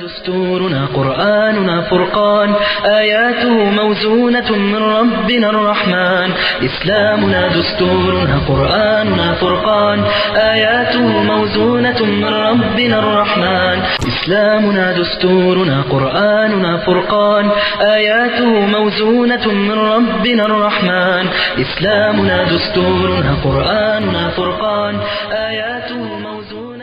دستورنا قرآننا فرقان آياته موزونة من ربنا الرحمن إسلامنا دستورنا قرآننا فرقان آياته موزونة من ربنا الرحمن إسلامنا دستورنا قرآننا فرقان آياته موزونة من ربنا الرحمن إسلامنا دستورنا قرآننا فرقان آياته موزونة من ربنا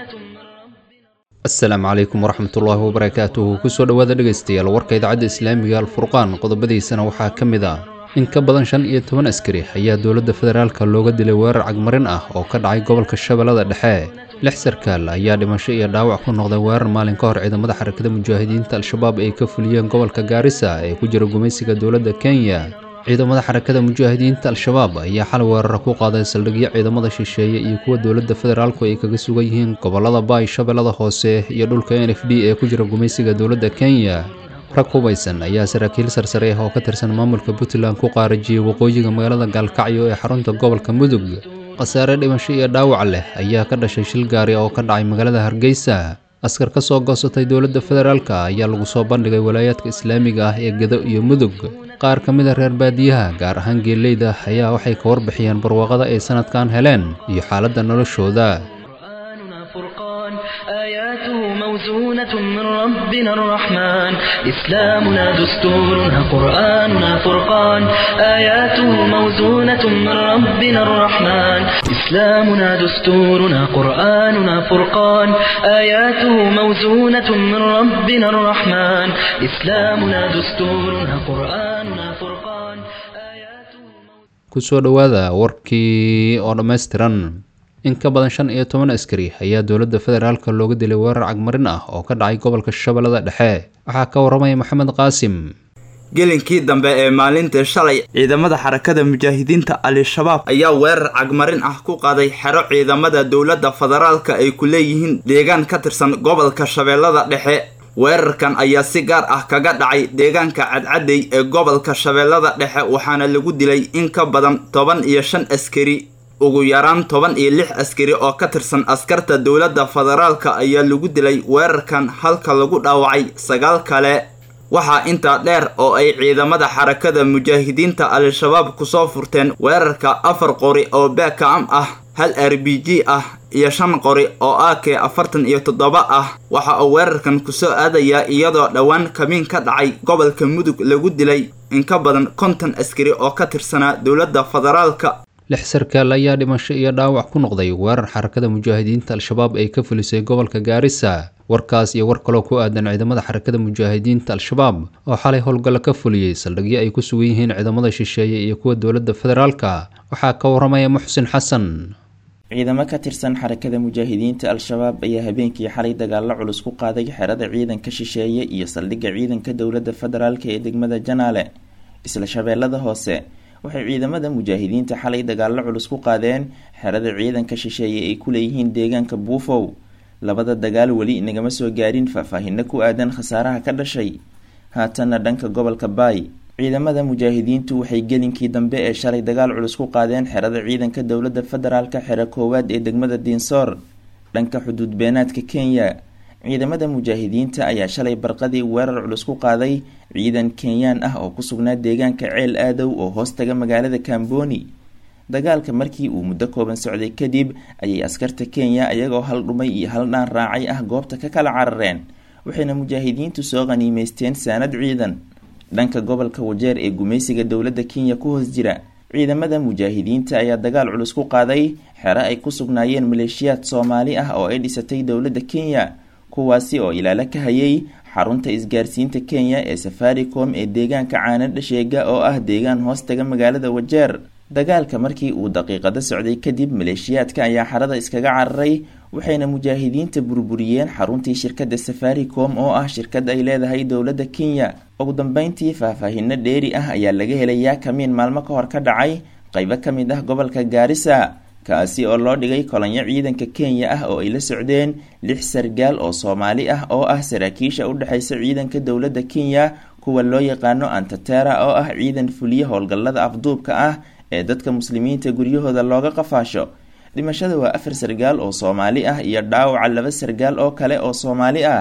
asalaamu calaykum waraxmatullaahi wabarakaatuhu kusoo dhowaada dhegaystayaal warka idaacadda islaamiga alfurqaan qodobadiisana waxaa ka mid ah in ka badan shan iyo toban askari ayaa dowladda federaalka looga dilay weerar cagmarin ah oo ka dhacay gobolka shabeellada dhexe lix sarkaal ayaa dhimasho iyo dhaawac ku noqday weerar maalin ka hor ciidamada xarakada mujaahidiinta al-shabaab ay ka fuliyeen gobolka gaarisa ee ku jira gumaysiga dowladda kenya ciidamada xarakada mujaahidiinta al-shabaab ayaa xal weerara ku qaaday saldhigyo ciidamada shisheeye iyo kuwa dowladda federaalku ay kaga sugan yihiin gobolada baay shabeellada hoose iyo dhulka n f d ee ku jira gumaysiga dowladda kenya rag hubaysan ayaa saraakiil sarsare ah oo ka tirsan maamulka puntland ku qaarajiyey waqooyiga magaalada gaalkacyo ee xarunta gobolka mudug khasaare dhimasho iyo dhaawac leh ayaa ka dhashay shil gaari oo ka dhacay magaalada hargeysa askar ka soo goosatay dowladda federaalka ayaa lagu soo bandhigay walaayaadka islaamiga ah ee gedo iyo mudug qaar ka mid a reer baadiyaha gaar ahaan geeleyda ayaa waxay ka warbixiyeen barwaaqada ay sanadkan heleen iyo xaaladda noloshooda قرآننا فرقان آياته موزونة من ربنا الرحمن إسلامنا دستورنا قرآننا فرقان آياته موزونة من ربنا الرحمن إسلامنا دستورنا قرآننا فرقان آياته موزونة من ربنا الرحمن إسلامنا دستورنا قرآننا فرقان آياته kusoo dhowaada warkii oo dhammaystiran in ka badan shan iyo toban askari ayaa dowladda federaalka looga dilay weerar cagmarin ah oo ka dhacay gobolka shabeellada dhexe waxaa ka waramaya maxamed qaasim gelinkii dambe ee maalintii shalay ciidamada xarakada mujaahidiinta al-shabaab ayaa weerar cagmarin ah ku qaaday xero ciidamada dowladda federaalka ay ku leeyihiin deegaan ka tirsan gobolka shabeellada dhexe weerarkan ayaa si gaar ah kaga dhacay deegaanka cadcadey ee gobolka shabeellada dhexe waxaana lagu dilay in ka badan toban iyo shan askari ugu yaraan toban iyo lix askari oo ka tirsan askarta dowladda federaalka ayaa lagu dilay weerarkan halka lagu dhaawacay sagaal kale waxaa intaa dheer oo ay ciidamada xarakada mujaahidiinta al-shabaab kusoo furteen weerarka afar qori oo baakam ah hal r b g ah iyo shan qori oo a k afartan iyo toddoba ah waxa uu weerarkan kusoo aadayaa iyadoo dhowaan kamiin ka dhacay gobolka mudug lagu dilay in ka badan konton askari oo ka tirsanaa dowladda federaalka lix sarkaal ayaa dhimasho iyo dhaawac ku noqday weerar xarakada mujaahidiinta al-shabaab ay ka fulisay gobolka gaarisa warkaas iyo war kaloo ku aadan ciidamada xarakada mujaahidiinta al-shabaab oo xalay howlgallo ka fuliyey saldhigyo ay ku sugan yihiin ciidamada shisheeye iyo kuwa dowladda federaalka waxaa ka waramaya muxsin xasan ciidamo ka tirsan xarakada mujaahidiinta al-shabaab ayaa habeenkii xalay dagaalo culus ku qaaday xerada ciidanka shisheeye iyo saldhigga ciidanka dowladda federaalka ee degmada janaale isla shabeellada hoose waxay ciidamada mujaahidiinta xalay dagaalo culus ku qaadeen xerada ciidanka shisheeye ay ku leeyihiin deegaanka buufow labada dagaal weli nagama soo gaarin faahfaahino ku aadan khasaaraha ka dhashay haatanna dhanka gobolka baay ciidamada mujaahidiintu waxay gelinkii dambe ee shalay dagaal culus ku qaadeen xerada ciidanka dowladda federaalka xero koowaad ee degmada diinsoor dhanka xuduud beenaadka kenya ciidamada mujaahidiinta ayaa shalay barqadii weerar culus ku qaaday ciidan kenyaan ah oo ku sugnaa deegaanka ceel aadow oo hoostaga magaalada kamboni dagaalka markii uu muddo kooban socday kadib ayay askarta kenya iyagoo hal dhumay iyo hal dhaan raacay ah goobta ka kala carareen waxayna mujaahidiintu soo qaniimeysteen saanad ciidan dhanka gobolka wajeer ee gumaysiga dowladda kenya ku hoos jira ciidamada mujaahidiinta ayaa dagaal culus ku qaaday xero ay ku sugnaayeen maleeshiyaad soomaali ah oo ay dhisatay dowladda kenya kuwaasi oo ilaalo ka hayay xarunta isgaarsiinta kenya ee safaricom ee deegaanka caanadha sheega oo ah deegaan hoostaga magaalada wajeer dagaalka markii uu daqiiqado socday kadib maleeshiyaadka ayaa xarada iskaga cararay waxayna mujaahidiinta burburiyeen xaruntii shirkadda safaricom oo ah shirkad ay leedahay dowladda kenya ugu dambeyntii faahfaahino dheeri ah ayaa laga helayaa kamiin maalmo ka hor ka dhacay qaybo ka mid ah gobolka gaarisa kaasi oo loo dhigay kolonyo ciidanka kenya ah oo ay la socdeen lix sargaal oo soomaali ah oo ah saraakiisha u dhexaysa ciidanka dowladda kenya kuwa loo yaqaano antatera oo ah ciidan fuliya howlgallada afduubka ah ee dadka muslimiinta guryahooda looga qafaasho dhimashada waa afar sargaal oo soomaali ah iyo dhaawaca laba sargaal oo kale oo soomaali ah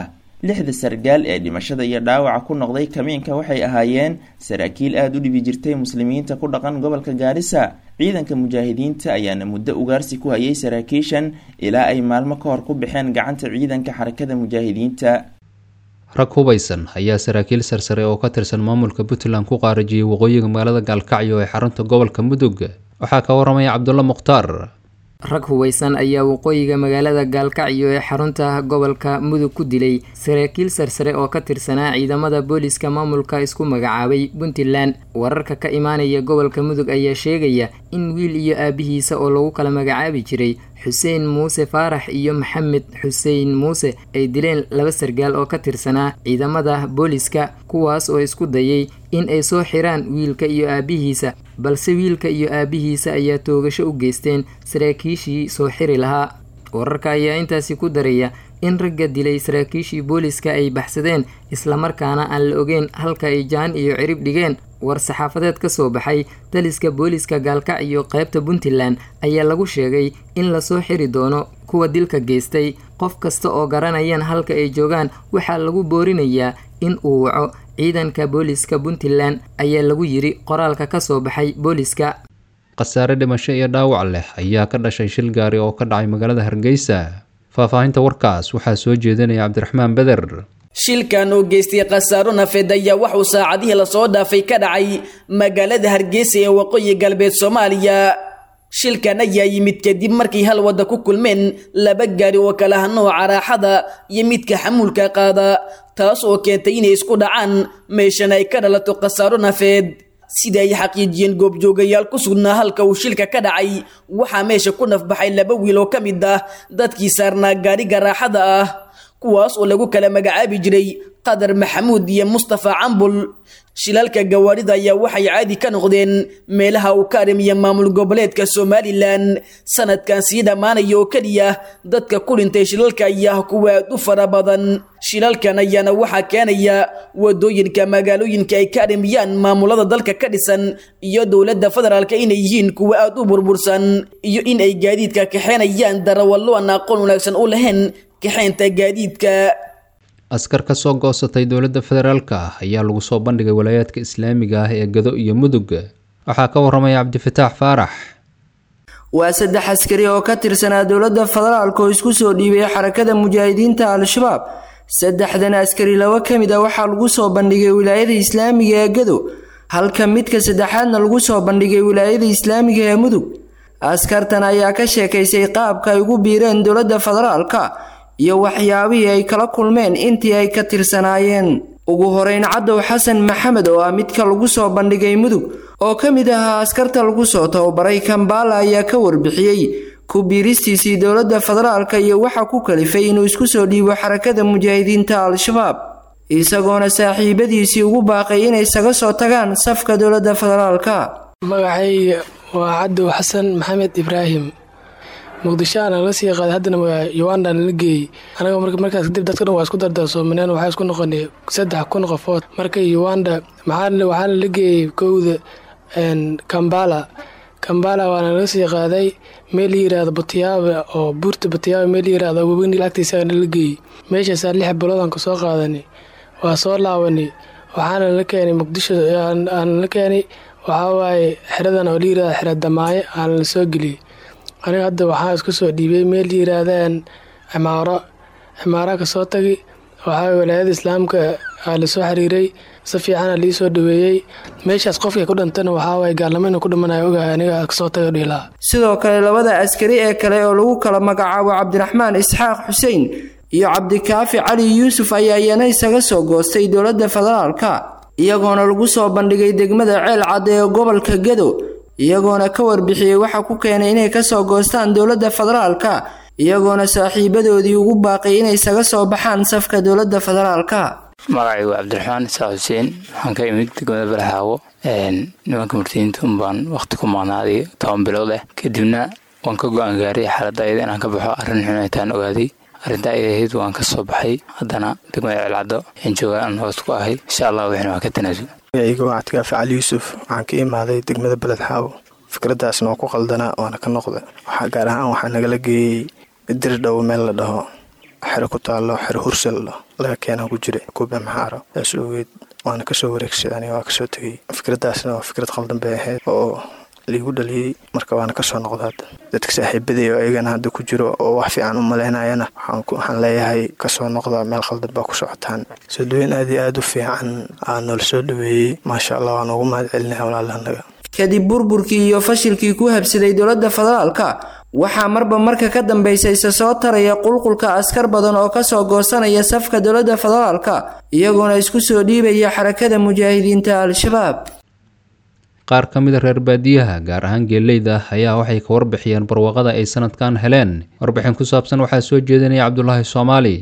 lixda sargaal ee dhimashada iyo dhaawaca ku noqday kamiinka waxay ahaayeen saraakiil aada u dhibi jirtay muslimiinta ku dhaqan gobolka gaarisa ciidanka mujaahidiinta ayaana muddo ugaarsi ku hayay saraakiishan ilaa ay maalmo ka hor ku baxeen gacanta ciidanka xarakada mujaahidiinta rag hubaysan ayaa saraakiil sarsare oo ka tirsan maamulka puntland ku qaarajiyey waqooyiga magaalada gaalkacyo ee xarunta gobolka mudug waxaa ka waramaya cabdulla mukhtaar rag hubaysan ayaa waqooyiga magaalada gaalkacyo ee xarunta gobolka mudug ku dilay saraakiil sarsare oo ka tirsanaa ciidamada booliska maamulka isku magacaabay puntland wararka ka imaanaya gobolka mudug ayaa sheegaya in wiil iyo aabihiisa oo lagu kala magacaabi jiray xuseen muuse faarax iyo maxamed xuseen muuse ay dileen laba sargaal oo ka tirsanaa ciidamada booliska kuwaas oo isku dayay in ay soo xiraan wiilka iyo aabihiisa balse wiilka iyo aabihiisa ayaa toogasho u geysteen saraakiishii soo xiri lahaa wararka ayaa intaasi ku daraya in ragga dilay saraakiishii booliska ay baxsadeen islamarkaana aan la ogeyn halka ay jaan iyo cirib dhigeen war saxaafadeed ka soo baxay daliska booliska gaalkacyo qaybta puntland ayaa lagu sheegay in lasoo xiri doono kuwa dilka geystay qof kasta oo garanayan halka ay joogaan waxaa lagu boorinayaa in uu waco ciidanka booliska puntland ayaa lagu yiri qoraalka ka soo baxay booliska khasaare dhimasho iyo dhaawac leh ayaa ka dhashay shil gaari oo ka dhacay magaalada hargeysa faahfaahinta warkaas waxaa soo jeedinaya cabdiraxmaan beder shilkan oo geystay khasaaro nafeed ayaa waxuu saacadihii lasoo dhaafay ka dhacay magaalada hargeysa ee waqooyi galbeed soomaaliya shilkan ayaa yimid kadib markay hal wadda ku kulmeen laba gaari oo kala ha nooca raaxada iyo midka xamuulka qaada taas oo keentay inay isku dhacaan meeshana ay ka dhalato khasaaro nafeed sida ay xaqiijiyeen goobjoogayaal ku sugnaa halka uu shilka ka dhacay waxaa meesha ku nafbaxay laba wiil oo ka mid ah dadkii saarnaa gaariga raaxada ah kuwaas oo lagu kala magacaabi jiray qadar maxamuud iyo mustafa cambul shilalka gawaarida ayaa waxay caadi ka noqdeen meelaha uu ka arrimiya maamul goboleedka somalilan sanadkan sii dhammaanaya oo keliya dadka ku dhintay shilalka ayaa kuwa aad u fara badan shilalkan ayaana waxaa keenaya wadooyinka magaalooyinka ay ka arrimiyaan maamulada dalka ka dhisan iyo dowladda federaalka inay yihiin kuwa aad u burbursan iyo in ay gaadiidka kaxeenayaan darawallo aan aqoon wanaagsan u lahayn kaxeynta gaadiidka askar ka soo goosatay dowladda federaalka ah ayaa lagu soo bandhigay walaayaadka islaamiga ah ee gado iyo mudug waxaa ka waramaya cabdifataax faarax waa saddex askari oo ka tirsanaa dowladda federaalka oo isku soo dhiibay xarakada mujaahidiinta al-shabaab saddexdan askari laba ka mid a waxaa lagu soo bandhigay wilaayada islaamiga ee gado halka midka saddexaadna lagu soo bandhigay wilaayada islaamiga ee mudug askartan ayaa ka sheekaysay qaabka ay ugu biireen dowladda federaalka iyo waxyaabihii ay kala kulmeen intii ay ka tirsanaayeen ugu horeyn cadow xasan maxamed oo ah midka lagu soo bandhigay mudug oo ka mid ahaa askarta lagu soo tababaray kambaala ayaa ka warbixiyey ku biiristiisii dowladda federaalka iyo waxa ku kalifay inuu isku soo dhiibo xarakada mujaahidiinta al-shabaab isagoona saaxiibadiisii ugu baaqay inay isaga soo tagaan safka dowladda federaalka magacayga waa cadow xasan maxamed ibraahim muqdisho aana laga sii qaaday haddana uganda nala geeyey anaga markaas kadib dadka dhan waa isku dardarsoomaneen waxaa isku noqonay saddex kun qofood marka uganda waxaana la geeyey kowda kambala kambala waana laga sii qaaday meel la yiraahdo batiyaaba oo buurta batiyaaba meel la yiraahdo webeni agtiisa nala geeyey meeshaasaa lix biloodan ka soo qaadanay waa soo laabanay waxaana la keenay muqdisho aana la keenay waxaa waaye xeradan oo la yirahdo xera damaaye aana la soo geliyey aniga hadda waxaa isku soo dhiibay meel yiraahdaan cimaaro cimaara ka soo tagi waxaa walaayada islaamka aa lasoo xiriiray si fiicana lii soo dhaweeyey meeshaas qofkay ku dhantana waxaa waaye gaalnimo inuu ku dhimanayo ogahay aniga kasoo taga dhiilaa sidoo kale labada askari ee kale oo lagu kala magacaabo cabdiraxmaan isxaaq xuseen iyo cabdikaafi cali yuusuf ayaa iyana isaga soo goostay dowladda federaalka iyagoona lagu soo bandhigay degmada ceel cadde ee gobolka gado iyagoona ka warbixiyey waxa ku keenay inay kasoo goostaan dowladda federaalka iyagoona saaxiibadoodii ugu baaqay inay isaga soo baxaan safka dowladda federaalka magacaygu waa cabdiraxmaan isaaq xuseen waxaan ka imid degmada balaxaawo nimanka murtiyiinta unbaan waqti ku maqnaaday toban bilood ah kadibna waan ka go-aan gaaray xaaladda ayada inaan ka baxo arrin xun aytaan ogaaday arrinta ay ahayd waan ka soo baxay haddana degmada ceelcaddo ayaan joogaa aan hoos ku ahay insha allah wixina waa ka tanaasul magacayga waa cabdikaafi cali yuusuf waxaan ka imaaday degmada beled xaawo fikraddaasna waa ku qaldanaa waana ka noqda waxaa gaar ahaan waxaa nagala geeyey dir dhow meel la dhaho xero ku taallo xero hursal laga keenaa ku jiray kube maxaara saas ogeed waana kasoo wareegsaday aniga waa kasoo tegay fikraddaasna waa fikrad qaldan bay ahayd oo liigu dhaliyey marka waana kasoo noqda hadda dadka saaxiibaday oo ayagana hadda ku jiro oo wax fiican u malaynayana waxaan leeyahay kasoo noqda meel khaldan baa ku socotaan soo dhaweyn aad iyo aada u fiican aa noola soo dhaweeyey maasha allah waan ugu mahad celinaya walaalahanaga kadib burburkii iyo fashilkii ku habsaday dowladda federaalka waxaa marba marka ka dambaysa isa soo taraya qulqulka askar badan oo kasoo goosanaya safka dowladda federaalka iyagoona isku soo dhiibaya xarakada mujaahidiinta al-shabaab qaar ka mid a reer baadiyaha gaar ahaan geeleyda ayaa waxay ka warbixiyeen barwaaqada ay sanadkan heleen warbixin ku saabsan waxaa soo jeedinaya cabdulaahi soomaali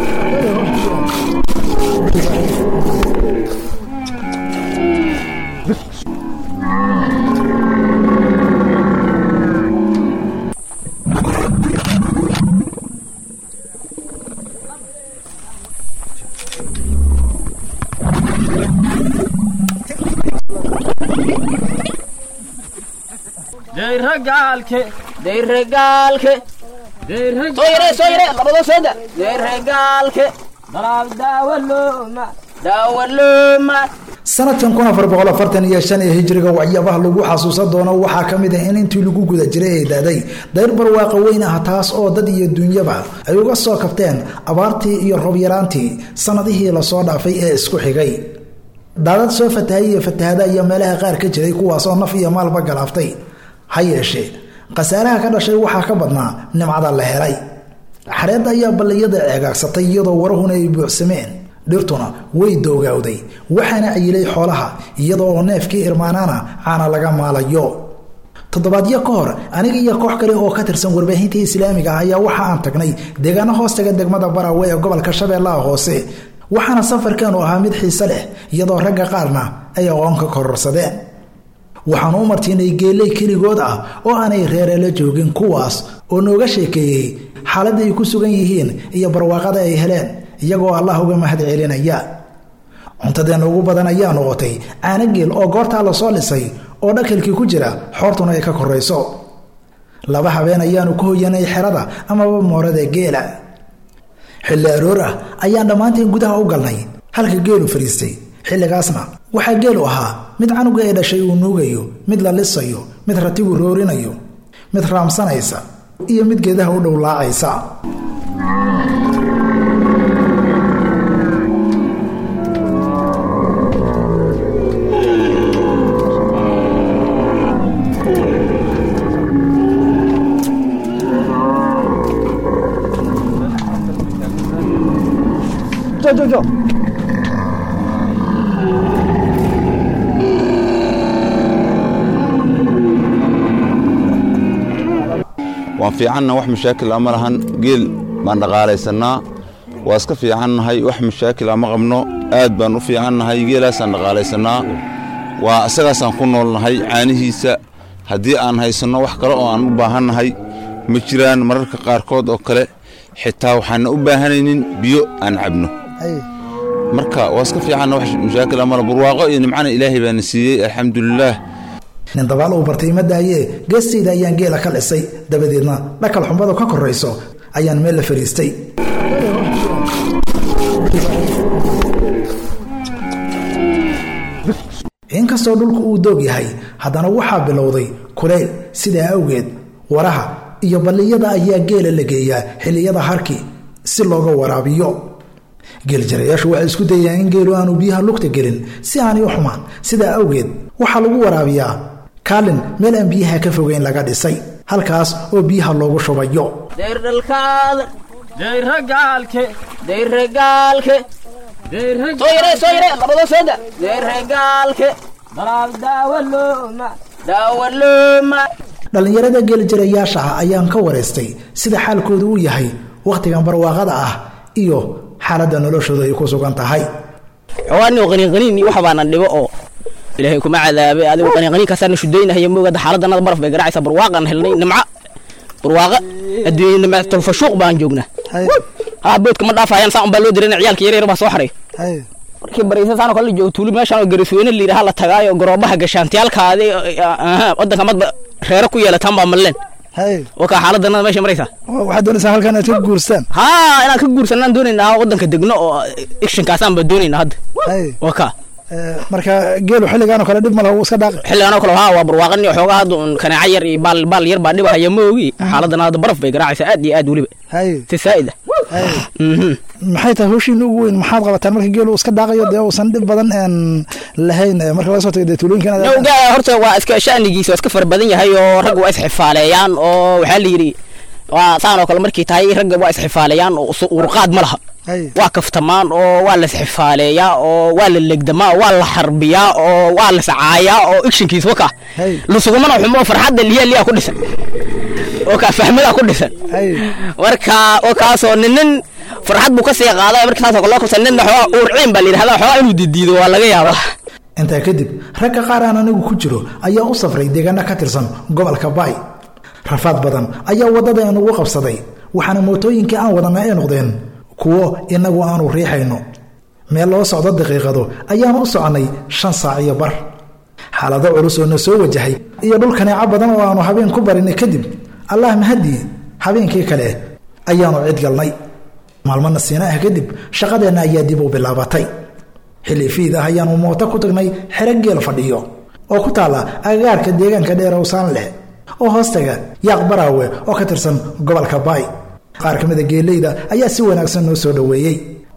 sanadkan kun afar boqol afartan iyo shan ee hijriga waxyaabaha lagu xasuusan doono waxaa ka mid ah in intii lagu guda jiray ay daaday dayr barwaaqa weyn ah taas oo dad iyo duunyaba ay uga soo kabteen abaartii iyo roobyaraantii sanadihii lasoo dhaafay ee isku xigay daadad soo fatahay iyo fatahada iyo meelaha qaar ka jiray kuwaasoo naf iyo maalba galaaftay ha yeeshee khasaaraha ka dhashay waxaa ka badnaa nimcada la helay xareedda ayaa balliyada ceegaagsatay iyadoo warahuna ay buuxsameen dhirtuna way doogawday waxaana cayilay xoolaha iyadoo oo neefkii irmaanaana caana laga maalayo toddobaadyo ka hor aniga iyo koox kale oo ka tirsan warbaahinta islaamiga ah ayaa waxa aan tagnay deegaano hoostaga degmada barawe ee gobolka shabeellaha hoose waxaana safarkeenu ahaa mid xiise leh iyadoo ragga qaarna ay aqoon ka kororsadeen waxaanu u martiinay geeley keligood ah oo aanay reereela joogin kuwaas oo nooga sheekeeyey xaaladda ay ku sugan yihiin iyo barwaaqada ay heleen iyagoo allah uga mahad celinaya cuntadeenna ugu badan ayaa noqotay caanageel oo goortaa lasoo dhisay oo dhakalkii ku jira xoortuna ay ka korayso laba habeen ayaanu ka hoyanay xerada amaba moorada geela xilli aroor ah ayaan dhammaanteen gudaha u galnay halka geelu fadhiistay xilligaasna waxaa geelu ahaa mid canuga ee dhashay uu nuugayo mid la lisayo mid ratigu roorinayo mid raamsanaysa iyo mid geedaha u dhowlaacaysa waan fiicanna wax mashaakil a ma lahan geel baan dhaqaalaysanaa waa iska fiicannahay wax mashaakil a ma qabno aad baan u fiicannahay geelaasaan dhaqaalaysanaa waa isagaasaan ku noolnahay caanihiisa haddii aan haysanno wax kale oo aan u baahannahay ma jiraan mararka qaarkood oo kale xitaa waxaana u baahanaynin biyo aan cabno marka waa iska fiicanna wax mashaakil a mala barwaaqo iyo nimcana ilaahay baana siiyey alxamdulilaah nin dabaal uu bartay ma daayee geestayda ayaan geela ka dhisay dabadeedna dhakal xumbadu ka korayso ayaan meel la fadhiistay inkastoo dhulku uu doog yahay haddana waxaa bilowday kuleyl sidaa awgeed waraha iyo balliyada ayaa geela la geeyaa xilliyada harki si looga waraabiyo geeljarayaashu waxay isku dayaan in geelu aanu biyaha lugta gelin si aanay u xumaan sidaa awgeed waxaa lagu waraabiyaa kaalin meel aan biyaha ka fogeyn laga dhisay halkaas oo biyaha loogu shubayo dhallinyarada geeljarayaasha ah ayaan ka waraystay sida xaalkoodu uu yahay wakhtigan barwaaqada ah iyo xaaladda noloshooda ay ku sugan tahay xoogaani qaniinqaniin waxa baana dhibo oo ilaahay kuma cadaabay adigu qaniinqaniinkaasaan shudaynahay moogada xaaladdanada baraf bay garaacaysaa barwaaqaan helnay nimca barwaaqa adduunya nimca tolfashuuq baan joognaa haa boodka ma dhaafayaan saan baa loo dirana ciyaalka yaryar baa soo xaray markii baraysa saan kale joogo tuuli meeshaan oo garisweyne la yidhaha la tagaayo garoobaha gashaantiyaalkaadi wadanka madba reero ku yeelataan baa malleen oo kaa xaaladana meesha maraysaa waxaad doonaysaa halkan inaad ka guurstaan haa inaan ka guursanaan doonaynaa wadanka degno oo actionkaasaan baa doonaynaa hadda waa kaa marka geelu xilligaan oo kale dhib malaha wuu iska dhaaqi xilligaan oo kale haa waa barwaaqani xoogaa hadda un kaneeca yar iyo baal baal yar baa dhibahaya ma ogi xaaladana hadda baraf bay garaacaysaa aad iyo aad weliba si saa'id ah maxay tahay hawshiina ugu weyn maxaad qabataan marka geelu iska dhaaqayo dee uusan dhib badan lahayn marka laga soo tago dee tuulooyinkan horta waa iska sha'nigiisa waa iska fara badan yahay oo ragga waa isxifaaleeyaan oo waxaa la yidhi waa saan oo kale markay tahay ragga waa isxifaaleeyaan oo urqaad ma laha waa kaftamaan oo waa la isxifaaleeyaa oo waa la legdamaa waa la xarbiyaa oo waa la sacaayaa oo actionkiis waka lusugumana xumo farxadda liya liya ku dhisan oo kaa fahmada ku dhisan marka oo kaasoo ninin farxad buu ka sii qaaday marka saasoo kale loo kabsan ninna xoogaa uurciin baa la yidhahdaa xoogaa inuu didiido waa laga yaabaa intaa kadib ragga qaar aan anigu ku jiro ayaa u safray deegaano ka tirsan gobolka baay rafaad badan ayaa waddada inagu qabsaday waxaana mootooyinkii aan wadanna ay noqdeen kuwo inagu aanu riixayno meel loo socdo daqiiqado ayaanu u soconnay shan saac iyo bar xaalado culus oo na soo wajahay iyo dhul kaneeco badan oo aanu habeen ku barinay kadib allah mahadii habeenkii kale ayaanu cid galnay maalmo nasiina ah kadib shaqadeenna ayaa dib u bilaabatay xilli fiid ah ayaanu mooto ku tagnay xero geel fadhiyo oo ku taalla agagaarka deegaanka dheer owsaan leh oo hoostaga yaaq baraawe oo ka tirsan gobolka baay qaar ka mida geeleyda ayaa si wanaagsan noo soo dhoweeyey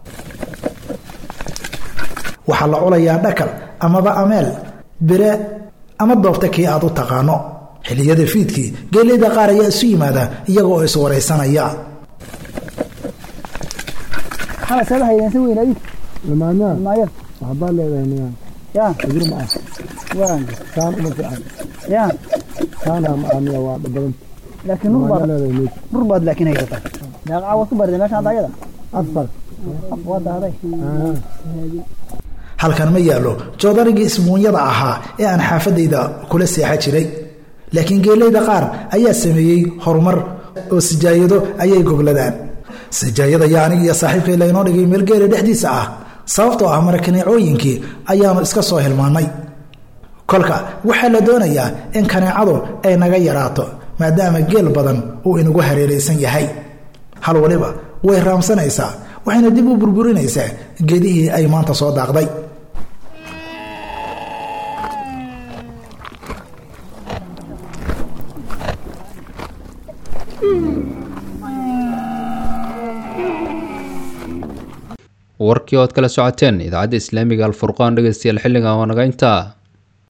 waxaa la culayaa dhakal amaba ameel bire ama doobta kii aad u taqaano xilliyada fiidkii geeleyda qaar ayaa isu yimaada iyaga oo iswaraysanaya waxbaa leedahay ajir ma ah saan uma fiican saanaa ma ahmiya waa badan laakiin nur baad nur baad laakiin haysataa daaqaca waad ku barday meesha hadda ayada afar waa dahday halkan ma yaallo joodarigii isbuunyada ahaa ee aan xaafadayda kula seexa jiray laakiin geeleyda qaar ayaa sameeyey horumar oo sijaayado ayay gogladaan sijaayada yaa aniga iyo saaxiibkay laynoo dhigay meel geela dhexdiisa ah sababtoo ah marakaneecooyinkii ayaannu iska soo hilmaannay kolka waxaa la doonayaa in kaneecadu ay naga yaraato maadaama geel badan uu inagu hareeraysan yahay hal waliba way raamsanaysaa waxayna dib u burburinaysaa geedihii ay maanta soo daaqday warkii ood kala socoteen idaacadda islaamiga alfurqaan dhegeystayaal xilligan waa naga intaa